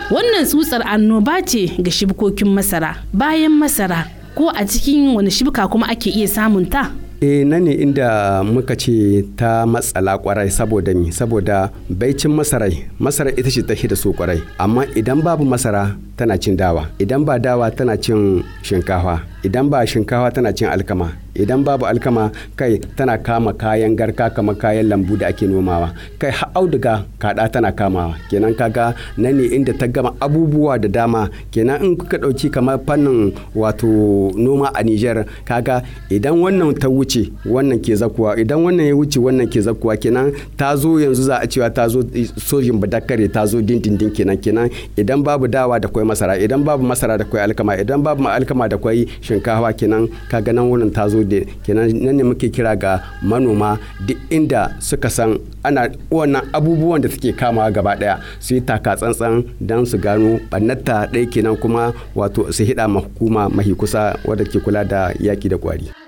wannan tsutsar annoba ce ga shibkokin masara bayan masara ko a cikin wani shibka kuma ake iya samun ta e nan ne inda muka ce ta matsala kwarai saboda mi saboda baicin masarai masarar ita ce ta da so kwarai amma idan babu masara tana cin dawa idan ba dawa tana cin shinkafa idan ba shinkafa tana cin alkama idan babu alkama kai tana kama kayan garka kamar kayan lambu da ake nomawa kai har auduga kada tana kamawa kenan kaga nan ne inda ta gama abubuwa da dama kenan in kuka dauki kamar fannin wato noma a Niger kaga idan wannan ta wuce wannan ke zakuwa idan wannan ya wuce wannan ke zakuwa kenan ta zo yanzu za a cewa ta zo sojin badakare ta zo dindindin kenan kenan idan babu dawa da kwai masara idan babu masara da kwai alkama idan babu alkama da kwai shinkafa kenan kaga nan wurin ta zo da kenan nan ne muke kira ga manoma duk inda suka san ana wannan abubuwan da suke kamawa gaba daya su yi taka tsantsan don su gano ɓannata ɗaya kenan kuma wato su hida ma hukuma mahi kusa wadda ke kula da yaki da kwari.